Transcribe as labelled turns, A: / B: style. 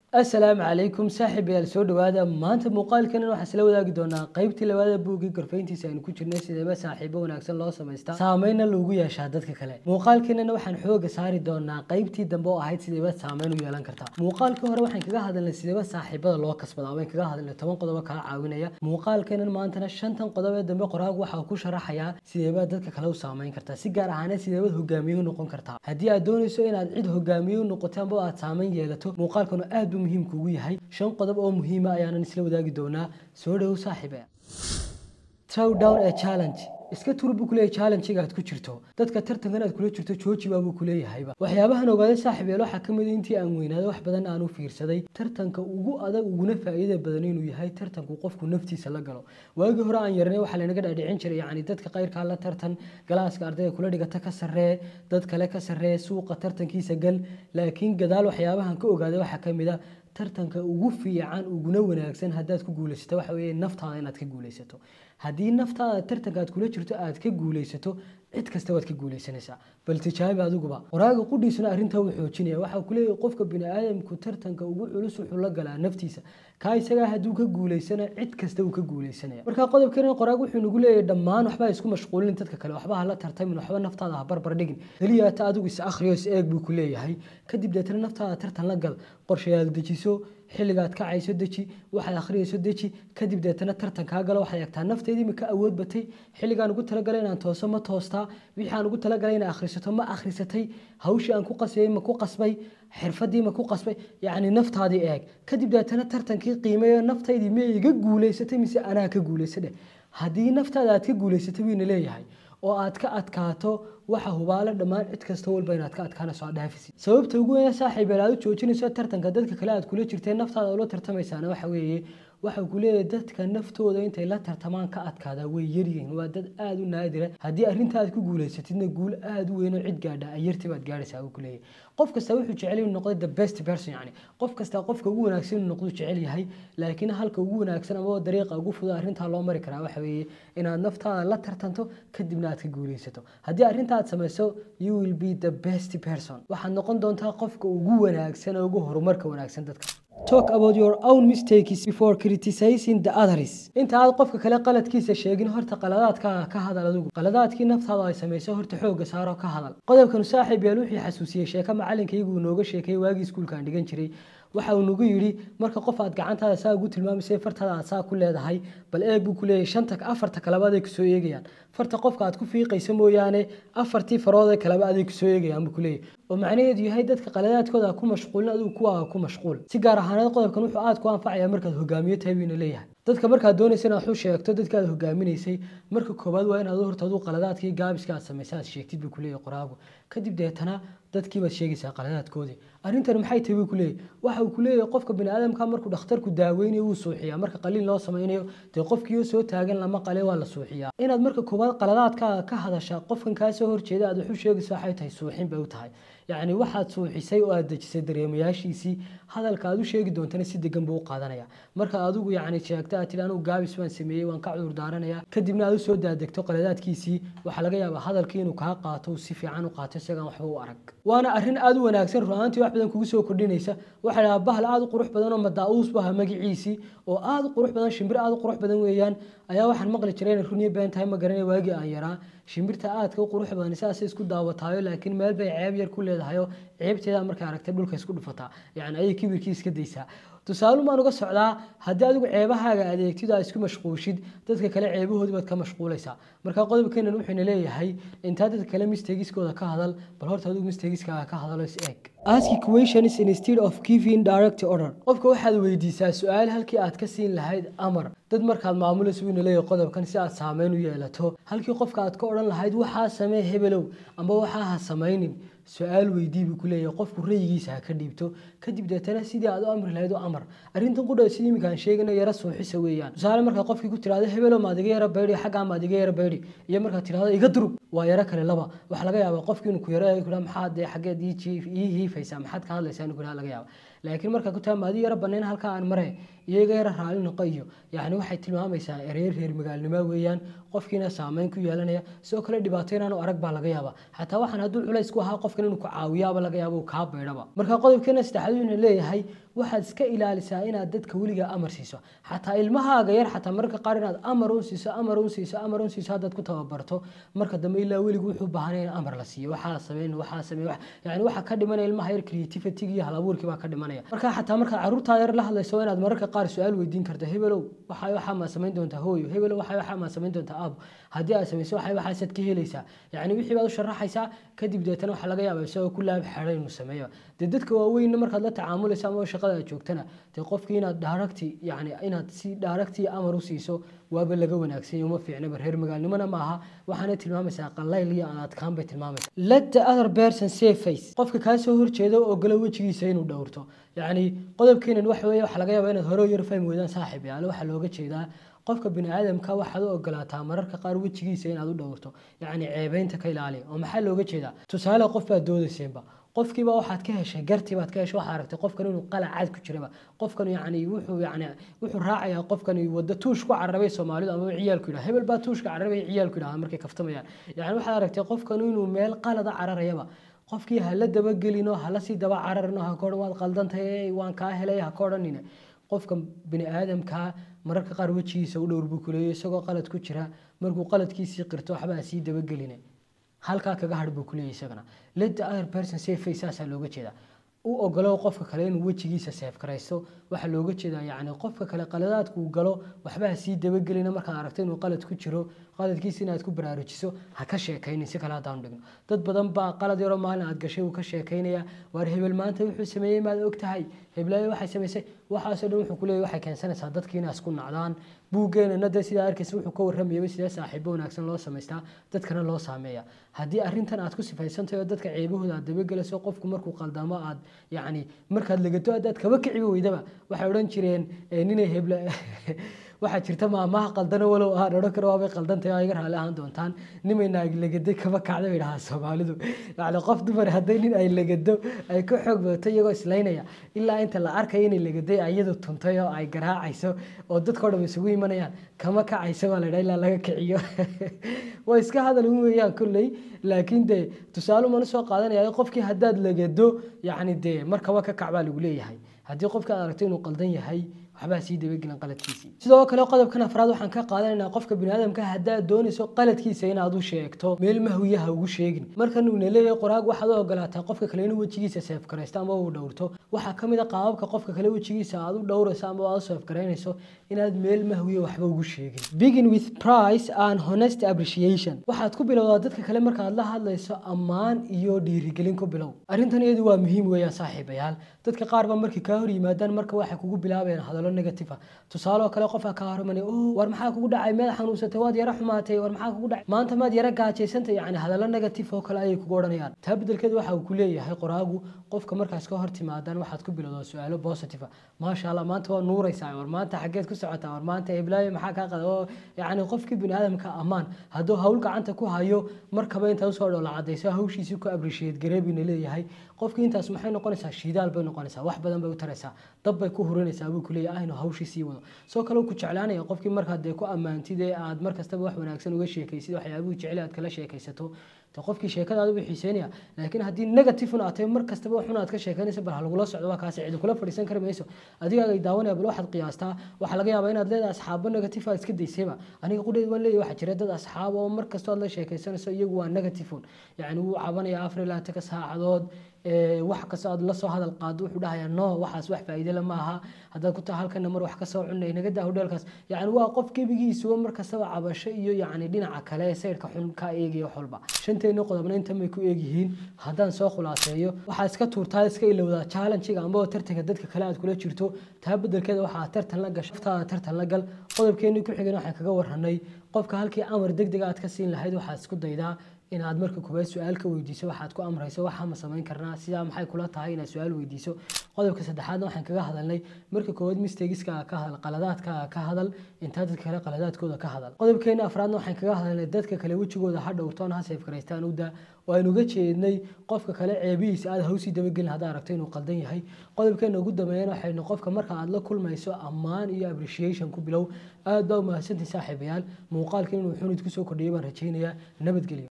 A: asalaamu calaykum saaxiibayaal soo dhawaada maanta muuqaalkanan waxaan isla wadaagi doonaa qaybtii labaada buuggii gorfayntiisa aynu ku jirnay sideeba saaxiibo wanaagsan loo samaystaa saameynna loogu yeeshaa dadka kale muuqaalkanana waxaan xooga saari doonaa qaybtii dambe oo ahayd sideeba saameyn u yeelan kartaa muuqaalkii hore waxaan kaga hadalnay sideeba saaxiibada loo kasbadaa wayn kaga hadalnay toban qodobo kaa caawinaya muuqaalkanan maantana shantan qodob ee dambe qoraagu waxaa ku sharaxayaa sideeba dadka kale u saameyn kartaa si gaar ahaaneed sideebad hogaamiye u noqon kartaa haddii aad doonayso inaad cid hogaamiye u noqoto amba aad saameyn yeelato muuqaalkanu aad buu muhiim kugu yahay shan qodob oo muhiima ayaanan isla wadaagi doonaa soo dhow saaxiibe trow down ee challenge iska tur buu kuleeyahay challenge-ga aad ku jirto dadka tartankan aad kula jirto jooji baa buu kuleeyahayba waxyaabahan ogaaday saaxiib yeel waxaa ka mid intii aan weynaaday wax badan aan u fiirsaday tartanka ugu adag uguna faa'iida badan inuu yahay tartanku qofku naftiisa la galo waagii hore aan yarnay waxaa lanaga dhaadhicin jiray yacni dadka qayrkaa la tartan galaaska ardayga kula dhigata ka sarree dad kale ka sarree suuqa tartankiisa gal laakiin gadaal waxyaabahan ka ogaaday waxaa ka mid a tartanka ugu fiican uguna wanaagsan haddaad ku guulaysato waxa weeye naftaada inaad ka guulaysato haddii naftaada tartanka aad kula jirto aad ka guulaysato cid kasta waad ka guulaysanaysaa bal tijaabi adiguba qoraaga qudhiisuna arrintaa wuu xoojinaya waxaa ku leeyahay qofka bini aadamku tartanka ugu culus wuxuu la galaa naftiisa kaa isagaa hadduu ka guulaysana cid kasta uu ka guulaysanaya marka qodobkan qoraag wuxuu nagu leeyahay dhammaan waxba isku mashquulin dadka kale waxba hala tartamin waxba naftaada ha barbar dhigin keliya ta adigu is akhriyo is eeg buu ku leeyahay kadib deetana naftaada tartan la gal qorshayaal dejiso xilligaad kacayso deji waxaad akhriyayso deji kadib deetana tartan kaa galo waxaad eegtaa nafteedii ma ka awood batay xilligaan ugu talagalay inaan tooso ma toostaa wixii aan ugu talagalay inaan akhrisato ma akhrisatay hawshii aan ku qasbayay ma ku qasbay xirfadii ma ku qasbay yacni naftaadii eeg kadib deetana tartankii qiimeeyo naftaydii ma iga guulaysatay mise anaa ka guulaysadhe haddii naftaada aad ka guulaysatay wiina leeyahay oo aad ka adkaato waxa hubaalo dhammaan cid kasta walba inaad ka adkaanayso aad dhaafisi sababta ugu weyn saaxiib aad u joojinayso tartanka dadka kale aad kula jirteen naftaada ula tartamaysaana waxa weeye waxa ku leeyahay dadka naftooda intay la tartamaan ka adkaada way yaryihiin waa dad aada u naadira haddii arrinta aad ku guulaysatidna guul aada u weyn oo cid gaadha ayartii baad gaadhaysaa uu ku leeyahay qof kasta wuxuu jecel inuu noqdo the best person yani qof kasta qofka ugu wanaagsan inuu noqdo jecel yahay laakiin halka ugu wanaagsan ama dariiqa ugu fudud arrintaa loo mari karaa waxa weeye inaad naftaada la tartanto kadibna aad ka guulaysato haddii arrinta aad samayso you will be the best person waxaad noqon doontaa qofka ugu wanaagsan oo ugu horumarka wanaagsan dadka talk about your own mistakes before criticizing the others inta aad qofka kale qaladkiisa sheegin horta qaladaadkaaga ka hadal adigu qaladaadkii naftaada ay samayso horta xooga saaro ka hadal qodobkan saaxiib yaal wixii xasuusiyey sheeko macalinkaygu nooga sheekeeyey waagii iskuulka aan dhigan jiray waxa uu nagu yidhi marka qof aad gacantaada saa ugu tilmaamaysay fartaada aad saa ku leedahay bal eeg buu ku leeyahay shanta afarta kaleba aday kusoo eegayaan farta qofka aad ku fiiqaysa mooyaane afartii farood ee kaleba aday kusoo eegayaan buu ku leeyahay oo macnaheedu yahay dadka qaladaadkooda ku mashquulin adigu kuwaaga ku mashquul si gaar ahaaneed qodobkan wuxuu aad ku anfacayaa markaad hogaamiyo tahay wiina leeyahay dadka markaad doonaysa inaad xu sheegto dadka aad hogaaminaysay marka koowaad waa inaad horta adigu qaladaadkii gaabiska aad samaysay aad sheegtid buu ku leeyahay qoraagu kadib deetana dadkii baad sheegaysaa qaladaadkoodii arrintani maxay tahay buu ku leeyahay waxa uu ku leeyahay qofka bini aadamka markuu dhakhtarku daaweynayo wuu suuxiyaa marka qaliin loo samaynayo dee qofkiioo soo taagan lama qale waa la suuxiyaa inaad marka koowaad qaladaadkaaga ka hadashaa qofkan kaa soo horjeeda aad waxu sheegaysa waxay tahay suuxin bay u tahay yacni waxaad suuxisay oo aad dejisay dareemayaashiisii hadalka aad u sheegi doontana si degan buu u qaadanaya marka adigu yacni sheegta aad tidhi anugu gaabis baan sameeyey waan ka cudur daaranayaa kadibna aad u soo daadegto qaladaadkiisii waxaa laga yaabaa hadalkii inuu kaa qaato si fiican u qaato isagaan waxba u arag waana arrin aada u wanaagsan ru'aantii wax badan kugu soo kordhinaysa waxaa dhahaa bahal aada u qurux badan oo madaa'uus baha magaciisii oo aada u qurux badan shimbir aada u qurux badan weeyaan ayaa waxaan maqli jiray inay runiyo been tahay ma garanay waagii aan yaraa shimbirta aadka u qurux badan sidaasay isku daawataayo laakiin meel bay ceeb yar ku leedahay oo ceebteeda markay aragtay dhulka isku dhufataa yacni ayay kibirkii iska daysaa tusaale maan uga socdaa haddii adigu ceebahaaga adeegtid aad isku mashquushid dadka kale ceebahoodii baad ka mashquulaysaa marka qodobkeenan wuxuuna leeyahay intaa dadka kale mistagiskooda ka hadal bal horta adigu mistagiskaaga ka hadalo is eeg ask questions instead of giving direct order qofka waxaad weydiisaa su-aal halkii aad ka siin lahayd amar dad markaad maamulayso wiina leeyahay qodobkan si aad saameyn u yeelato halkii qofka aad ka odhan lahayd waxaa samee hebelow amba waxaa ha samaynin su-aal weydii buu ku leeyahay qofku rayigiisa ha ka dhiibto kadib deetana sidii aad u amri lahayd u amar arrintan qudha sidii iminkaan sheegana yara suuxisa weeyaan tusaale markaa qofkii ku tirahdo hebelo maad iga yara baydhi xaggaa maad iga yara baydhi iyo markaad tirahdo iga durug waa yaro kale laba waxaa laga yaabaa qofkii inuu ku yaro kudha maxaad dee xaggeed ii hiifaysaa maxaad ka hadlaysaa inuu kudha laga yaaba laakiin markaa ku tahay maadi yara banayn halkaa aan mare iyaga yara raali noqo iyo yacni waxay tilmaamaysaa ereer reer magaalnimo weeyaan qofkiina saameyn ku yeelanaya sidoo kale dhibaato inaanu arag baa laga yaabaa xataa waxaan hadduu culays ku ahaa qofkan inuu ku caawiyaaba laga yaaba uu kaa baydhaba marka qodobkeena saddexaad wuxuu leeyahay waxaad iska ilaalisaa inaad dadka weligaa amar siiso xataa ilmahaaga yar xataa mararka qaar inaad amar un siiso amar un siiso amar un siiso haddaad ku tababarto marka dambe ilaa weligu wuxuu baahanaya in amar la siiyo waxaa sameyn waxaa sameyn yani waxaa ka dhimanaya ilmaha yar creativity iyo halabuurkii baa ka dhimanaya marka xataa markaad caruurtaa yar la hadlayso inaad mararka qaar su-aal weydiin karto hebelow waxaa waxaa maa samayn doontaa hooyo hebelow waxaa waxaa maa samayn doontaa aabo haddii aad samayso waxay waxaasaad ka helaysaa yani wixii baad u sharaxaysaa kadib deetana waxaa laga yaabaa isagoo ku laab xeray inuu sameeyo dee dadka waaweynna markaad la tacaamulaysa ama shaqada aad joogtana dee qofkii inaad daaragti yani inaad si daaragti amar u siiso waaba laga wanaagsan uma fiicnaba reer magaalnimona maaha waxaana tilmaamaysaa qalayl iyo adkaan bay tilmaamaysaa let the other person say face qofka kaa soo horjeeda ogolo wejigiisa inuu dhowrto yacni qodobkeenan waxa weeye waxaa laga yaabaa inaad hore u yar fahmi weydaan saaxiib yaale waxaa looga jeedaa qofka bini aadamka waxaad u ogolaataa mararka qaar wejigiisa inaad u dhowrto yacni ceebeynta ka ilaaliya oo maxaa looga jeedaa tusaale qof baad doodayseenba qofkiiba waxaad ka heshay gartii baad ka heshay waxaad aragtay qofkan inuu qalac cad ku jiraba qofkan yani wuxuu yani wuxuu raacayaa qofkan wadda tuush ku carabay soomaalidu ama ciyaalku yidhaha hebel baa tuushka carabay ciyaalku yidhaha markay kaftamayaan yani waxaad aragtay qofkan inuu meel qalada cararayaba qofkii hala dabagelino hala sii daba cararino ha koodhan waad qaldantahay waan kaa helay ha koodhanine qofka bini aadamka mararka qaar wejigiisa u dhowr buu kuleeyo isagoo qalad ku jira markuu qaladkiisii qirto waxbaa sii dabageline halkaa kaga hadh buu kuleeyahy isagana let the other person say face saasaa looga jeedaa u ogolow qofka kale inuu wejigiisa seefkaraysto waxaa looga jeedaa yacni qofka kale qaladaadkuu galo waxba ha sii dabagelina markaad aragto inuu qalad ku jiro qaladkiisa inaad ku baraarujiso ha ka sheekaynin si kale haddaan dhigno dad badan baa qalad yaroo maalin aad gashay uu ka sheekaynaya waar hebel maanta wuxuu sameeyey maad og tahay heblaayo waxay samaysay waxaasoo dhan wuxuu kuleeyahy waxay keensanaysaa dadkii inay isku nacdaan buuggeenana dee sidaa arkaysa wuxuu ka warramayaba sidee saaxiibo wanaagsan loo samaystaa dadkana loo saameeya haddii arrintan aad ku sifaysantahay oo dadka ceebahooda aad dabagelayso qofku markuu qaldamo aad yacni markaad legato haddaad kaba kiciba weydaba waxay odhan jireen ninay hebla waxaa jirta maamaha qaldano walow aan odhan karo waabay qaldantahay oo iga raali ahaan doontaan nimay naag legaday kaba kacda bay dhahaa soomaalidu yacni qof dumar hadday nin ay legado ay ka xoog badato iyagoo islaynaya ilaa inta la arkayo inay legaday iyadu tuntay oo ay garaacayso oo dadkao dhan isugu imanayaan kama kacayso baa la yidhaha ilaa laga kiciyo waa iska hadal un weeyaan kolley laakiin dee tusaale umana soo qaadanaya qofkii haddaad legado yacni dee markaba ka kac baa lagu leeyahay haddii qofka aad aragto inuu qaldan yahay waxbaa sii dabagelan qaladkiisii sidoo kale qodobkan afraad waxaan ka qaadanaynaa qofka biniaadamka haddaad doonayso qaladkiisa inaad u sheegto meel mahwiyaha ugu sheegin markan uuna leeyahay qoraag waxaad u ogolaataa qofka kale inuu wejigiisa seefgaraysto ama uu dhowrto waxaa ka mid a qaababka qofka kale wejigiisa aad u dhowrayso ama aad u seefgaraynayso inaad meel mahwiya waxba ugu sheegin begin with price and honest appreciation waxaad ku bilowdaa dadka kale markaad la hadlayso ammaan iyo dhiirigelin ku bilow arrintan iyadu waa muhiim weeyaan saaxiibayaal dadka qaar ba markay kaa hor yimaadaan marka waxay kugu bilaabayaan hadallo negative ah tusaale oo kale qofaa kaa hormanay oh war maxaa kugu dhacay meel xanuunsatay waad yara xumaatay war maxaa kugu dhacay maanta maad yara gaajaysantay yacni hadallo negative oo kale ayay kugu odhanayaan taa beddelkeed waxa uu ku leeyahay qoraagu qofka markaas ka hor timaadaan waxaad ku bilowdaa su-aalo positive ah maasha allah maanta waa nuuraysaa war maanta xaggeed ku socotaa war maanta heblaayo maxaa kaa qada oo yacni qofkii bini aadamka ammaan hadduu hawl gacanta ku hayo markaba intaa usoo dhow la cadayso hawshiisii ku appreciate gareebina leeyahay qofkii intaas maxay noqonaysaa shidaal bay noqonaysaa wax badan bay u taraysaa dab bay ku hurinaysaa buu kuleeyahay aynu hawshii sii wado soo kale ku jeclaanaya qofkii markaad dee ku ammaantid ee aad mar kastaba wax wanaagsan uga sheekaysid waxyaabuhu jecel aad kala sheekaysato de qofkii sheekadaada buu xiiseynaya laakiin haddii negative un aad tahay mar kastaba waxun aad ka sheekanaysa bal halagula socdo waa kaasi cidi kula fadhiisan kari mayso adigaaga daawanaya bal waxaad qiyaastaa waxaa laga yaabaa inaad leedahay asxaabo negative aad iska daysayba aniga qudheed waan leeyahay waxaa jira dad asxaab oo mar kastoo aad la sheekaysanayso iyagu waa negative un yacni wuu cabanaya afar ilaa taka saacadood wax kastoo aad lasoo hadal qaado wuxuu dhahayaa no waxaas wax faa'iide la maaha haddaad ku tahay halkana mar wax kasoo cunay naga daa hodheelkaas yacni waa qof gebigiisuba mar kastaba cabasho iyo yacni dhinaca kale saydhka xun ka eegaya wax walba shanteena qodobna intan bay ku eegyihiin haddaan soo khulaaseeyo waxaa iska tuurtaa iska ilowdaa challengiga amba tartanka dadka kale aad kula jirto taa beddelkeeda waxaa tartan la gasho aftaada tartan la gal qodobkeenii ku xigana waxaan kaga warranay qofka halkii amar degdega aad ka siin lahayd waxaad isku daydaa inaad marka koowaad su-aal ka weydiiso waxaad ku amrayso waxaa ma samayn karnaa sidaa maxay kula tahay inaad su-aal weydiiso qodobka saddexaadna waxaan kaga hadalnay marka koowaad mistagiska ka hadal qaladaadka ka hadal intaa dadka kale qaladaadkooda ka hadal qodobkeena afraadna waxaan kaga hadalnay dadka kale wejigooda ha dhowrtoon ha seefgaraystaan uda oo aynu uga jeednay qofka kale ceebihiisa aad hawsii dabagelin haddaa aragto inuu qaldan yahay qodobkeena ugu dambeeyana waxaynu qofka marka aad la kulmayso ammaan iyo appreciation ku bilow aad baa umahadsantahay saaxiibayaal muuqaalka inuu xunid kusoo kordhiyay baan rajaynayaa nabadgelyo